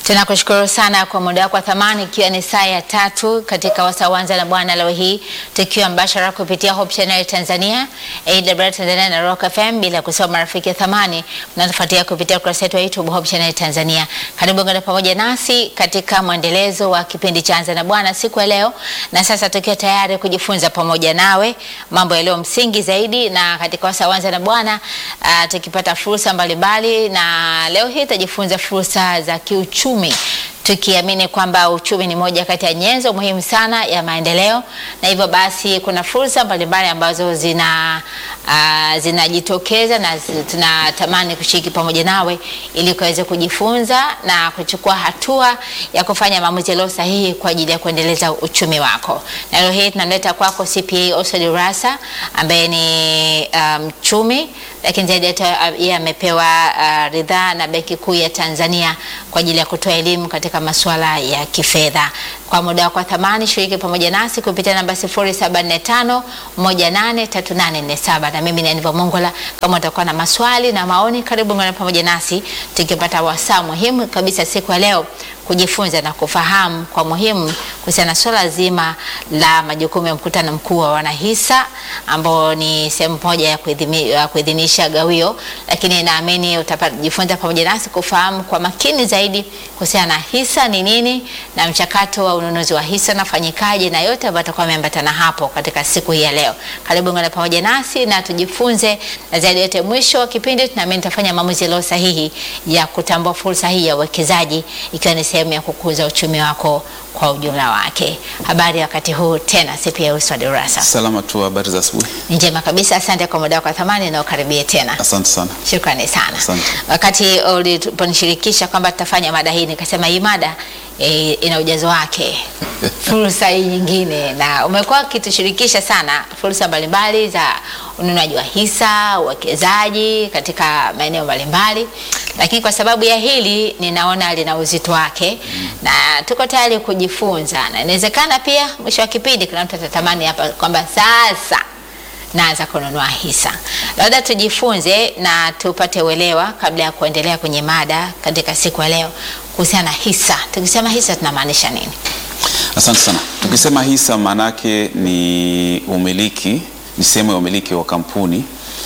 Tunakushukuru sana kwa muda wako wa thamani, ikiwa ni saa ya tatu katika Wasawanza na Bwana leo hii tukiwa mbashara kupitia Hope Channel Tanzania, AWR Tanzania na Rock FM, bila kusahau marafiki ya thamani mnatufuatia kupitia ukurasa wetu wa YouTube Hope Channel Tanzania. Karibu ngana pamoja nasi katika mwendelezo wa kipindi cha Anza na Bwana siku ya leo, na sasa tukiwa tayari kujifunza pamoja nawe mambo yaliyo msingi zaidi, na katika Wasawanza na Bwana uh, tukipata fursa mbalimbali, na leo hii tutajifunza fursa za kiuchumi tukiamini kwamba uchumi ni moja kati ya nyenzo muhimu sana ya maendeleo, na hivyo basi kuna fursa mbalimbali ambazo zina uh, zinajitokeza na zi- tunatamani kushiriki pamoja nawe ili ukaweze kujifunza na kuchukua hatua ya kufanya maamuzi yaliyo sahihi kwa ajili ya kuendeleza uchumi wako. Na leo hii tunamleta kwako CPA Oswald Urassa ambaye ni mchumi um, lakini zaidi ya yote, uh, yeye amepewa uh, ridhaa na Benki Kuu ya Tanzania kwa ajili ya kutoa elimu katika masuala ya kifedha. Kwa muda wako wa thamani, shiriki pamoja nasi kupitia namba 0745 183847 na mimi ni Aniva Mongola. Kama utakuwa na maswali na maoni, karibu ngana pamoja nasi tukipata wasaa muhimu kabisa siku ya leo kujifunza na kufahamu kwa muhimu kuhusiana na swala zima la majukumu ya mkutano mkuu wa wanahisa ambao ni sehemu moja ya kuidhimi- ya kuidhinisha gawio, lakini naamini utajifunza pamoja nasi kufahamu kwa makini zaidi kuhusiana na hisa ni nini na mchakato wa ununuzi wa hisa nafanyikaje na yote ambayo atakuwa ameambatana hapo katika siku hii ya leo. Karibu ngana pamoja nasi na tujifunze, na zaidi yote, mwisho wa kipindi tunaamini tutafanya maamuzi yaliyo sahihi ya kutambua fursa hii ya uwekezaji ikiwa ni sehemu ya kukuza uchumi wako kwa ujumla wake. Habari ya wakati huu tena, CPA Oswald Urassa. Salama tu, habari za asubuhi. Ni njema kabisa, asante kwa muda wako wa thamani na ukaribie tena. Asante sana. Shukrani sana. Asante. Wakati uliponishirikisha kwamba tutafanya mada hii, nikasema hii mada e, ina ujazo wake, fursa hii nyingine, na umekuwa ukitushirikisha sana fursa mbalimbali za ununuaji wa hisa, uwekezaji katika maeneo mbalimbali, lakini kwa sababu ya hili ninaona lina uzito wake na tuko tayari kujifunza, na inawezekana pia mwisho wa kipindi kuna mtu atatamani hapa kwamba sasa naanza kununua hisa. Labda tujifunze na tupate uelewa kabla ya kuendelea kwenye mada katika siku ya leo kuhusiana na hisa. Tukisema hisa tunamaanisha nini? Asante sana. Tukisema hisa, maanake ni umiliki, ni sehemu ya umiliki wa kampuni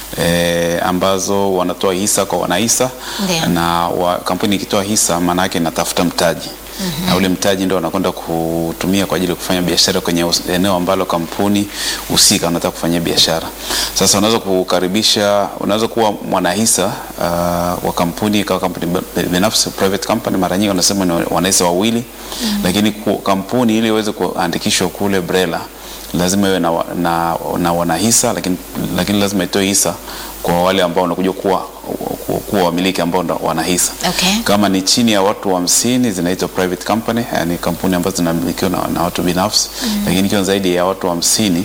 eh, ambazo wanatoa hisa kwa wanahisa Ndiyo. na wa, kampuni ikitoa hisa maanake inatafuta mtaji na ule mtaji ndio wanakwenda kutumia kwa ajili ya kufanya biashara kwenye us- eneo ambalo kampuni husika wanataka kufanyia biashara. Sasa unaweza kukaribisha, unaweza kuwa mwanahisa uh, wa kampuni ikawa kampuni b- binafsi, private company, mara nyingi wanasema ni wanahisa wawili lakini ku, kampuni ili iweze kuandikishwa kule BRELA lazima iwe na, wa- na, na wanahisa lakini, lakini lazima itoe hisa kwa wale ambao wanakuja kuwa kuwa, kuwa wamiliki ambao ndo wanahisa Okay. kama ni chini ya watu hamsini zinaitwa private company, yani kampuni ambazo zinamilikiwa na, na watu binafsi lakini ikiwa zaidi ya watu hamsini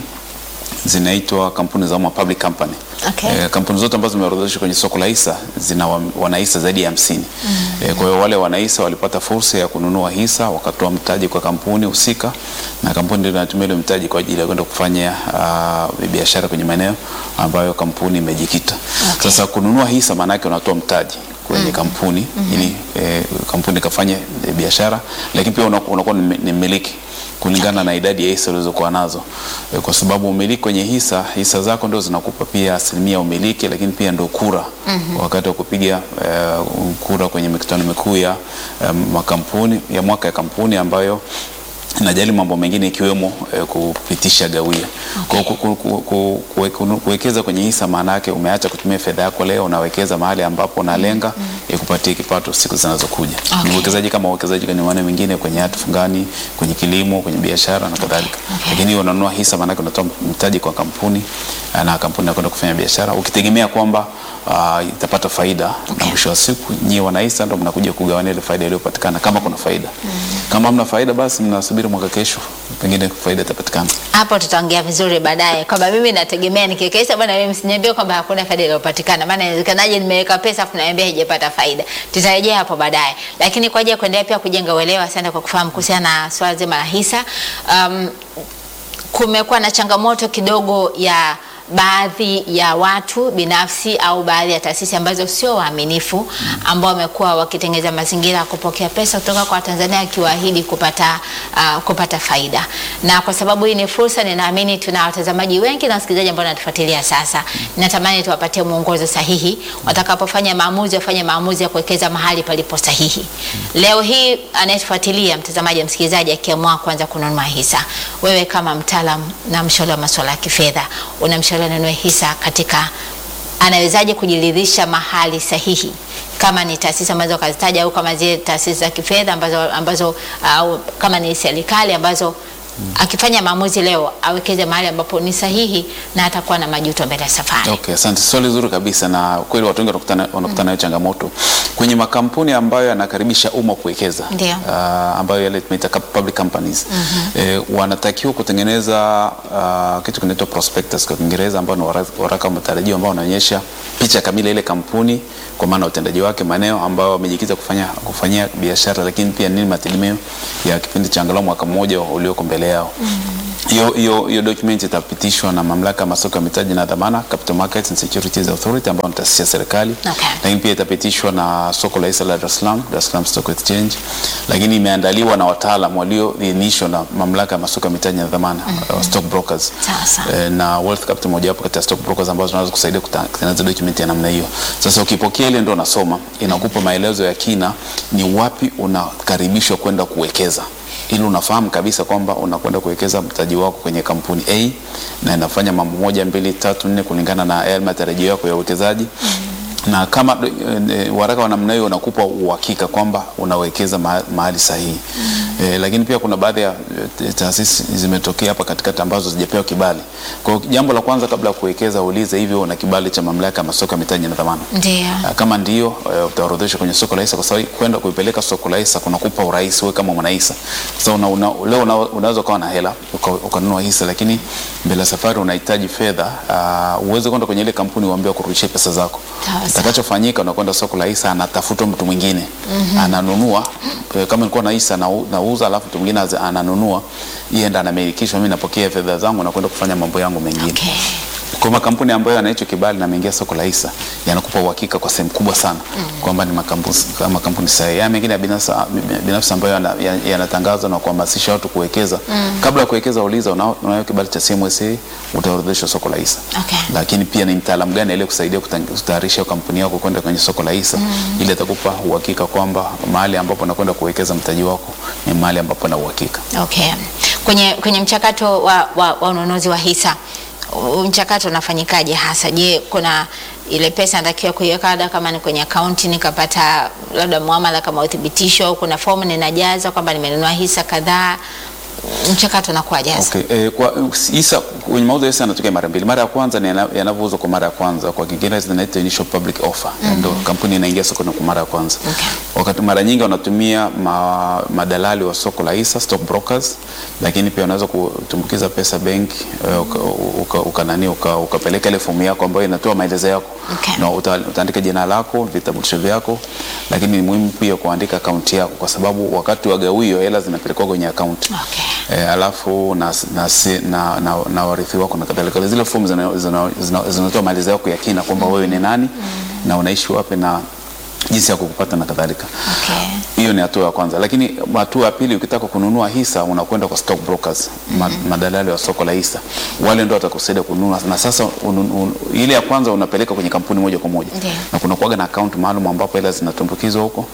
zinaitwa kampuni za umma public company. Okay. Eh, kampuni zote ambazo zimeorodheshwa kwenye soko la hisa zina wa- wanahisa zaidi ya hamsini. Eh, kwa hiyo wale wanahisa walipata fursa ya kununua hisa wakatoa mtaji kwa kampuni husika, na kampuni ndio inatumia ile mtaji kwa ajili ya kwenda kufanya uh, biashara kwenye maeneo ambayo kampuni imejikita. Okay. Sasa kununua hisa maana yake unatoa mtaji kwenye kampuni ili eh, kampuni ikafanye eh, biashara, lakini pia unaku- unakuwa ni ni mmiliki kulingana na idadi ya hisa ulizokuwa nazo Eh, kwa sababu umiliki kwenye hisa, hisa zako ndio zinakupa pia asilimia ya umiliki, lakini pia ndio kura wakati wa kupiga eh, kura kwenye mikutano mikuu ya eh, makampuni ya mwaka ya kampuni ambayo inajali mambo mengine ikiwemo eh, kupitisha gawio. Kwa hiyo ku- ku- ku- ku- kuwe- kunu- kuwekeza kwenye hisa maana yake umeacha kutumia fedha yako leo, unawekeza mahali ambapo unalenga ikupatie kipato siku zinazokuja. Okay. Ni uwekezaji kama uwekezaji kwenye maeneo mengine, kwenye hati fungani, kwenye kilimo, kwenye biashara na kadhalika. Okay. Lakini hiyo unanunua hisa maana yake unatoa mtaji kwa kampuni eh, na kampuni inakwenda kufanya biashara ukitegemea kwamba ah, itapata faida na mwisho wa siku nyie wanahisa ndo mnakuja kugawania ile faida iliyopatikana kama kuna faida. Kama hamna faida basi mnasubiri mwaka kesho pengine faida itapatikana. Hapo tutaongea vizuri baadaye kwamba mimi nategemea nikiweka hisa bwana, mimi msiniambie kwamba hakuna faida iliyopatikana, maana inawezekanaje nimeweka pesa afu naambia haijapata faida. Tutarejea hapo baadaye, lakini kwa ajili ya kuendelea pia kujenga uelewa, asante kwa kufahamu kuhusiana na swala zima la hisa. Um, kumekuwa na changamoto kidogo ya baadhi ya watu binafsi au baadhi ya taasisi ambazo sio waaminifu ambao wamekuwa wakitengeneza mazingira ya kupokea pesa kutoka kwa Watanzania akiwaahidi kupata, uh, kupata faida. Na kwa sababu hii ni fursa, ninaamini tuna watazamaji wengi na wasikilizaji ambao wanatufuatilia sasa. Natamani tuwapatie mwongozo sahihi watakapofanya maamuzi, wafanye maamuzi ya kuwekeza mahali palipo sahihi. Leo hii anayetufuatilia mtazamaji, msikilizaji, akiamua kuanza kununua hisa, wewe kama mtaalam na mshauri wa masuala ya kifedha, unamshauri anunue hisa katika anawezaje kujiridhisha mahali sahihi kama ni taasisi ambazo kazitaja au kama zile taasisi za kifedha ambazo, ambazo au kama ni serikali ambazo akifanya maamuzi leo awekeze mahali ambapo ni sahihi na atakuwa na majuto mbele ya safari. Okay, asante. Swali zuri kabisa, na kweli watu wengi wanakutana wanakutana nayo changamoto kwenye makampuni ambayo yanakaribisha umma kuwekeza, Ndio. ah, ambayo yale tunaita ka- public companies eh, wanatakiwa kutengeneza ah, kitu kinaitwa prospectus kwa Kiingereza, ambao ni wara- waraka wa matarajio ambao unaonyesha picha kamili ya ile kampuni kwa maana utendaji wake, maeneo ambayo wamejikita kufanya kufanyia biashara, lakini pia nini mategemeo ya kipindi cha angalau mwaka mmoja ulioko mbele yao. Hiyo hiyo hiyo document itapitishwa na mamlaka ya masoko ya mitaji na dhamana, Capital Markets and Securities Authority, ambayo ni taasisi ya serikali Okay. lakini pia itapitishwa na soko la hisa la Dar es Salaam, Dar es Salaam Stock Exchange, lakini imeandaliwa na wataalam walioidhinishwa na mamlaka ya masoko ya mitaji na dhamana uh, stock brokers Sawa sawa. Eh, na Wealth Capital mojawapo kati ya stock brokers ambazo zinaweza kusaidia kuta- kutengeneza document ya namna hiyo. Sasa ukipokea ile ndo unasoma, inakupa maelezo ya kina ni wapi unakaribishwa kwenda kuwekeza ili unafahamu kabisa kwamba unakwenda kuwekeza mtaji wako kwenye kampuni A na inafanya mambo moja mbili tatu nne kulingana na yale matarajio yako ya uwekezaji na kama e, waraka wa namna hiyo unakupa uhakika kwamba unawekeza ma- mahali sahihi e, lakini pia kuna baadhi ya e, taasisi zimetokea hapa katikati ambazo zijapewa kibali. Kwa hiyo jambo la kwanza kabla ya kuwekeza ulize hivyo una kibali cha mamlaka ya masoko ya mitaji na dhamana. Ndio. Ah, Kama ndio eh, utaorodheshwa kwenye soko la hisa, kwa sababu kwenda kuipeleka soko la hisa kunakupa urahisi wewe kama mwanahisa. Sasa una, una, leo una, unaweza ukawa na hela uka- ukanunua hisa, lakini mbele ya safari unahitaji fedha uh, uweze kwenda kwenye ile kampuni uambie kurudishia pesa zako. Sawa, sawa. Itakachofanyika unakwenda soko la hisa, anatafuta mtu mwingine ananunua. eh, Kama nilikuwa na hisa nau- nauza, alafu mtu mwingine aze- ananunua, yeye ndo anamilikishwa, mimi napokea fedha zangu na kwenda kufanya mambo yangu mengine. Okay. Kwa makampuni ambayo yana hicho kibali na ameingia soko la hisa yanakupa uhakika kwa sehemu kubwa sana kwamba ni makampuni makampuni sahihi. Haya mengine ya binafsi binafsi ambayo yana- ya- yanatangazwa na kuhamasisha watu kuwekeza, kabla ya kuwekeza uliza unao unayo kibali cha CMSA, utaorodheshwa soko la hisa. Okay. Lakini pia ni mtaalamu gani aliye kusaidia kutayarisha kampuni yako kwenda kwenye soko la hisa ili atakupa uhakika kwamba mahali ambapo unakwenda kuwekeza mtaji wako ni mahali ambapo na uhakika. Okay. Kwenye, kwenye mchakato wa, wa, wa ununuzi wa hisa u- mchakato unafanyikaje hasa? Je, kuna ile pesa natakiwa kuiweka labda kama ni kwenye akaunti nikapata labda muamala kama uthibitisho, au kuna fomu ninajaza kwamba nimenunua hisa kadhaa, mchakato unakuwaje hasa? Okay. Eh, kwa hisa kwenye mauzo ya hisa yanatokea mara mbili. Mara ya kwanza ni yana- yanavyouzwa kwa mara ya kwanza, kwa Kiingereza zinaitwa initial public offer. Ndio kampuni inaingia sokoni kwa mara ya kwanza. Okay. Wakati mara nyingi wanatumia ma, madalali wa soko la hisa, stock brokers, lakini pia unaweza kutumbukiza pesa benki eh, uka, uka, uka, nani, uka, ukapeleka ile fomu yako ambayo inatoa maelezo yako Okay. na uta, utaandika jina lako, vitambulisho vyako, lakini ni muhimu pia kuandika akaunti yako, kwa sababu wakati wa gawio hela zinapelekwa kwenye akaunti Okay. e, alafu na, na, si- na, na, na warithi wako na kadhalika. Zile fomu zinatoa zina, zina, zinatoa maelezo yako ya kina kwamba wewe ni nani na unaishi wapi na jinsi ya kukupata na kadhalika. Okay. Hiyo ni hatua ya kwanza, lakini hatua ya pili, ukitaka kununua hisa unakwenda kwa stock brokers, ma, madalali wa soko la hisa, wale ndio watakusaidia kununua. Na sasa un, un, ile ya kwanza unapeleka kwenye kampuni moja kwa moja, Ndiyo. na kuna kuaga na account maalum ambapo hela zinatumbukizwa huko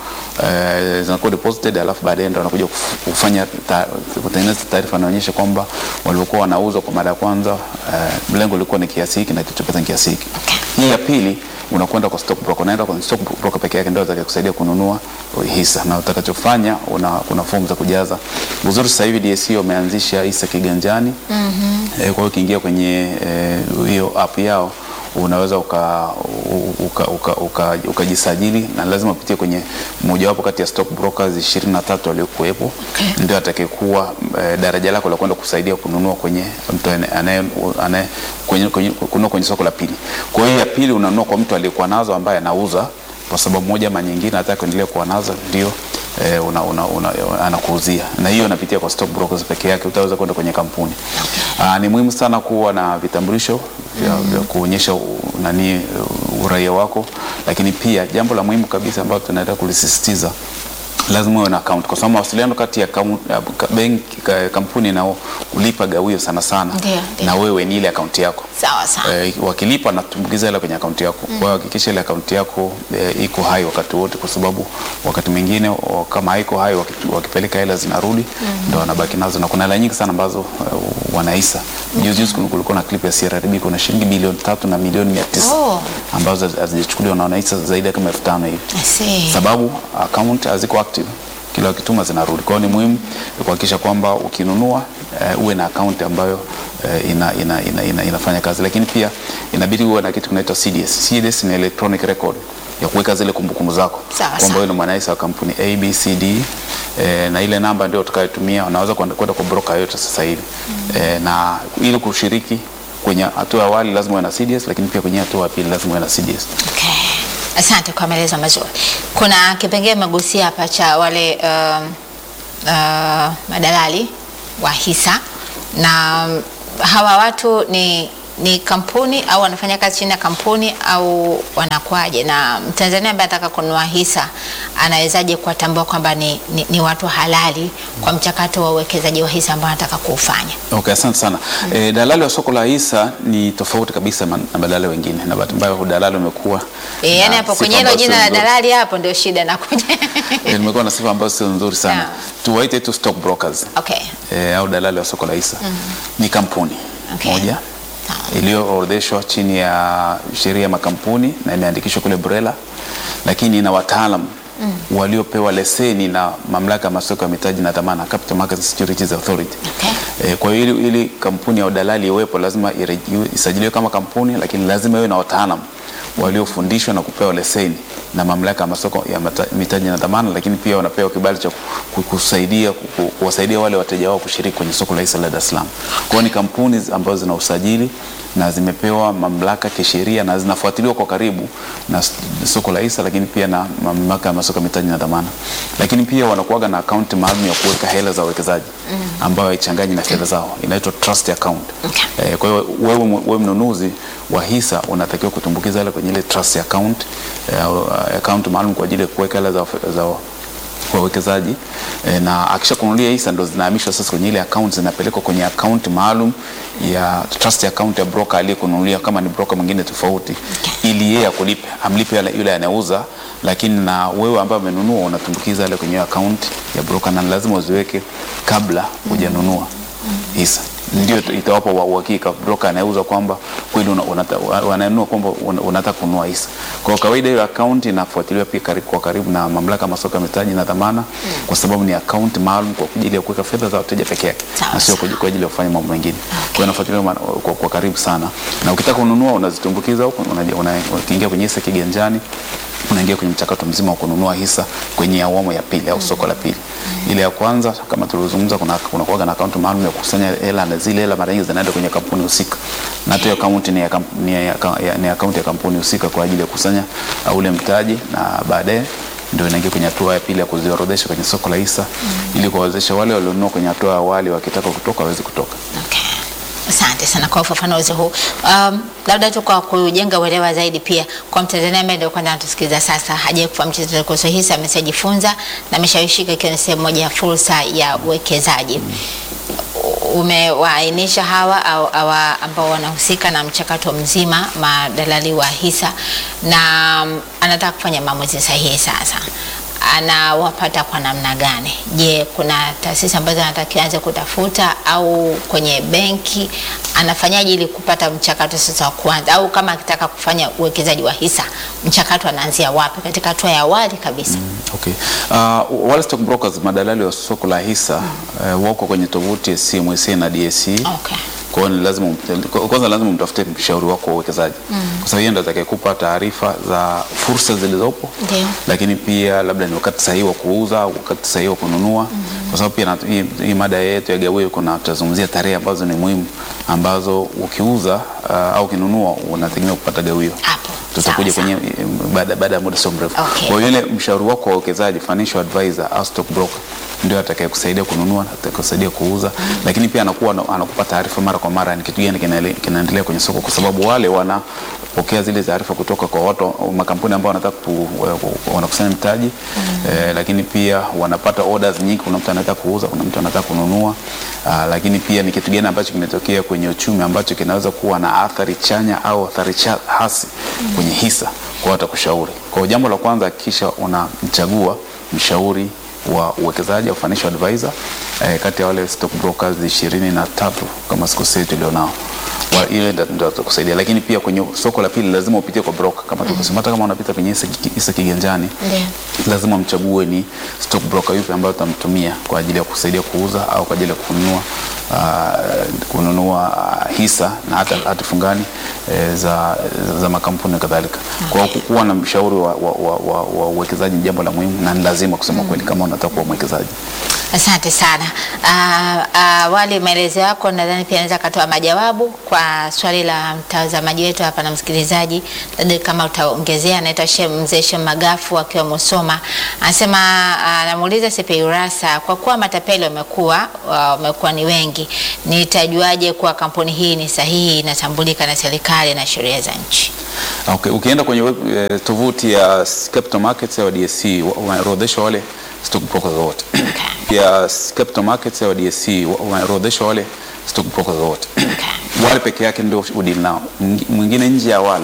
eh, zinakuwa deposited, alafu baadaye ndio wanakuja kuf- kufanya ta- kutengeneza taarifa inaonyesha kwamba waliokuwa wanauzwa kwa mara ya kwanza eh, lengo lilikuwa ni kiasi hiki na kilichopata ni kiasi hiki. Hii ya pili unakwenda kwa stock broker, unaenda kwa stock broker peke yake ndio atakayekusaidia kununua hisa, na utakachofanya una, kuna fomu za kujaza. Uzuri sasa hivi DSE wameanzisha hisa kiganjani. Eh, kwa hiyo ukiingia kwenye eh, hiyo app yao unaweza ukajisajili uka, uka, uka, ukajisajili na lazima upitie kwenye mojawapo kati ya stock brokers ishirini na tatu waliokuwepo Okay. ndio atakayekuwa eh, daraja lako la kwenda kusaidia kununua kwenye mtu ane- anaye anaye kwenye, kwenye, kununua kwenye soko la pili. Kwa hiyo ya pili unanunua kwa mtu aliyekuwa nazo ambaye anauza kwa sababu moja ama nyingine, hataka kuendelea kuwa nazo, ndio eh, una, una, una, anakuuzia na hiyo inapitia kwa stock brokers peke yake, utaweza kwenda kwenye kampuni. Aa, ni muhimu sana kuwa na vitambulisho vya, vya kuonyesha u- nani uh, uraia wako, lakini pia jambo la muhimu kabisa ambalo tunaendelea kulisisitiza lazima uwe na account kwa sababu mawasiliano kati ya kamu- ya ka- benki ka- kampuni na ulipa gawio sana sana Ndio, ndio. na wewe ni ile akaunti yako Sawa sawa. Eh, wakilipa natumbukiza hela kwenye akaunti yako. Kwa hiyo hakikisha ile akaunti yako eh, iko hai wakati wote, kwa sababu wakati mwingine o- kama haiko hai waki- wakipeleka hela zinarudi ndo wanabaki nazo, na kuna hela nyingi sana ambazo eh, wanaisa. Juzi juzi kulikuwa na clip ya CRDB, kuna shilingi bilioni tatu na milioni mia tisa Oh. ambazo hazijachukuliwa na wanaisa zaidi ya kama elfu tano hivi I see. sababu account haziko active, kila wakituma zinarudi. Kwa hiyo ni muhimu kuhakikisha kwamba ukinunua eh, uwe na account ambayo eh, ina, ina, ina, ina, inafanya kazi, lakini pia inabidi uwe na kitu kinaitwa CDS. CDS ni electronic record ya kuweka zile kumbukumbu zako Sawa, kwamba sawa. wewe ni mwanaisa wa kampuni ABCD eh, na ile namba ndio utakayotumia, unaweza kwenda kwenda kwa broker yote sasa hivi eh, na ili kushiriki kwenye hatua ya awali lazima uwe na CDS, lakini pia kwenye hatua ya pili lazima uwe na CDS. Okay. Asante kwa maelezo mazuri. Kuna kipengele magusia hapa cha wale um, uh, madalali wa hisa na um, hawa watu ni ni kampuni au wanafanya kazi chini ya kampuni au wanakuwaje? Na Mtanzania ambaye anataka kununua hisa anawezaje kuwatambua kwamba ni, ni, ni watu halali kwa mchakato wa uwekezaji wa hisa ambao anataka kuufanya? Okay, asante sana. E, dalali wa soko la hisa ni tofauti kabisa ma- na madalali wengine, na bahati mbaya udalali umekuwa E, yani na hapo sifa kwenye hilo ambazo jina sio la nzuri. dalali hapo ndio shida nakuja. E, limekuwa na sifa ambazo sio nzuri sana. Sawa. Tuwaite tu stock brokers Okay. e, au dalali wa soko la hisa ni kampuni Okay. moja Sawa. iliyoorodheshwa chini ya sheria ya makampuni na imeandikishwa kule BRELA, lakini ina wataalam waliopewa leseni na mamlaka ya masoko ya mitaji na dhamana, Capital Markets Securities Authority. Okay. E, kwa hiyo ili, ili kampuni ya udalali iwepo lazima ireji- isajiliwe kama kampuni, lakini lazima iwe na wataalam waliofundishwa na kupewa leseni na mamlaka ya masoko ya mata- mitaji na dhamana, lakini pia wanapewa kibali cha ku- kusaidia ku- ku- kuwasaidia wale wateja wao kushiriki kwenye soko la hisa la Dar es Salaam. Kwa hiyo ni kampuni ambazo zina usajili na zimepewa mamlaka kisheria na zinafuatiliwa kwa karibu na s- soko la hisa, lakini pia na mamlaka ya masoko ya mitaji na dhamana, lakini pia wanakuwaga na akaunti maalum ya kuweka hela za wawekezaji ambayo haichanganyi na fedha zao, inaitwa trust account. Okay. Eh, kwa hiyo wewe, wewe mnunuzi wa hisa unatakiwa kutumbukiza hela kwenye ile trust account eh, au, uh, account maalum kwa ajili ya kuweka hela za, za kwa wawekezaji eh, na akisha kununulia hisa ndo zinahamishwa sasa kwenye ile account, zinapelekwa kwenye account maalum ya trust account ya broker aliyekununulia, kama ni broker mwingine tofauti, ili yeye akulipe, amlipe yule yule anayeuza, lakini na wewe ambaye umenunua unatumbukiza ile kwenye hiyo account ya broker, na lazima uziweke kabla hujanunua hisa ndio itawapa wa uhakika broker anayeuza kwamba kweli una- unata- wananunua kwamba una- unataka kununua hisa. Kwa kawaida hiyo account inafuatiliwa pia karibu, kwa karibu na mamlaka ya masoko ya mitaji na dhamana kwa sababu ni account maalum kwa ajili ya kuweka fedha za wateja peke yake Sawa, na sio sawa. kwa kwa ajili ya kufanya mambo mengine. Kwa hiyo inafuatiliwa ma- kwa, kwa karibu sana, na ukitaka kununua unazitumbukiza huko, unaji- una- ukiingia kwenye hisa kiganjani unaingia kwenye mchakato mzima wa kununua hisa kwenye awamu ya pili au soko la pili. Ile ya kwanza kama tulivyozungumza, kuna kuna kuwaga na akaunti maalum ya kukusanya hela na zile hela mara nyingi zinaenda kwenye kampuni husika, na hata hiyo akaunti ni ya kamp- ni ya- ya- ni akaunti ya kampuni husika kwa ajili ya kukusanya uh, ule mtaji na baadaye ndio inaingia kwenye hatua ya pili ya kuziorodhesha kwenye soko la hisa ili kuwawezesha wale walionunua kwenye hatua ya awali wakitaka kutoka waweze kutoka. Okay. Asante sana kwa ufafanuzi huu. Um, labda tu kwa kujenga uelewa zaidi pia kwa Mtanzania ambaye ndio kwanza anatusikiliza sasa, hajawahi kufahamu chochote kuhusu hisa, ameshajifunza na ameshawishika ikiwa ni sehemu moja ya fursa ya uwekezaji. Umewaainisha hawa au hawa ambao wanahusika na mchakato mzima, madalali wa hisa, na um, anataka kufanya maamuzi sahihi sasa anawapata kwa namna gani? Je, kuna taasisi ambazo anatakiwa anze kutafuta au kwenye benki? Anafanyaje ili kupata mchakato sasa wa kwanza, au kama akitaka kufanya uwekezaji wa hisa, mchakato anaanzia wapi katika hatua ya awali kabisa? Okay. Uh, wale stock brokers madalali wa soko la hisa uh, wako kwenye tovuti ya CMSA na DSE. Okay. Kwa hiyo ni lazima umte- kwanza lazima umtafute mshauri wako wa uwekezaji kwa sababu yeye ndo atakayekupa taarifa za fursa zilizopo, Ndio. lakini pia labda ni wakati sahihi wa kuuza au wakati sahihi wa kununua, kwa sababu pia na- hii, hii mada yetu ya gawio kuna tutazungumzia tarehe ambazo ni muhimu ambazo ukiuza uh, au ukinunua unategemea kupata gawio. Hapo. tutakuja Sawa, kwenye eh, baada baada ya muda sio mrefu. Okay. Kwa hiyo yule mshauri wako wa uwekezaji, financial advisor au stock broker ndio atakayekusaidia kununua, atakayekusaidia kuuza, lakini pia anakuwa ana- anakupa taarifa mara kwa mara ni kitu gani kinaele- kinaendelea kwenye soko, kwa sababu wale wanapokea zile taarifa kutoka kwa watu makampuni ambao wanataka ku, ku- wanakusanya mtaji eh, lakini pia wanapata orders nyingi. Kuna mtu anataka kuuza, kuna mtu anataka kununua ah, lakini pia ni kitu gani ambacho kimetokea kwenye uchumi ambacho kinaweza kuwa na athari chanya au athari cha, hasi kwenye hisa, kwa watakushauri. Kwa hiyo jambo la kwanza, hakikisha unamchagua mshauri wa uwekezaji au financial advisor eh, kati ya wale stock brokers ishirini na tatu kama sikosei tulionao Wa- ile ndio ndio atakusaidia, lakini pia kwenye soko la pili lazima upitie kwa broker kama tulivyosema. Hata kama unapita kwenye hisa, hisa kiganjani Ndio. lazima mchague ni stock broker yupi ambayo utamtumia kwa ajili ya kusaidia kuuza au kwa ajili ya kununua uh, kununua ah, hisa na hata hati fungani eh, za, za makampuni na kadhalika. Kwa hiyo kuwa na mshauri wa, wa, wa, wa, wa uwekezaji ni jambo la muhimu na ni lazima kusema kweli kama unataka kuwa mwekezaji. Asante sana. Ah, ah, Wali, maelezo yako nadhani pia anaweza akatoa majawabu kwa swali la mtazamaji wetu hapa na msikilizaji, labda kama utaongezea. Anaitwa Shem Mzee Shem Magafu akiwa Musoma, anasema ah, anamuuliza CPI Urassa, kwa kuwa matapeli wamekuwa wamekuwa ni wengi, nitajuaje kuwa kampuni hii ni sahihi, inatambulika na serikali na sheria za nchi? Okay, ukienda kwenye web, eh, tovuti ya Capital Markets au DSC wa- wameorodheshwa wale stock brokers wote. Pia Capital Markets au DSC wa- wameorodheshwa wale stock brokers wote. Okay. Wale peke yake ndio udili nao, Mwingi- mwingine nje ya wale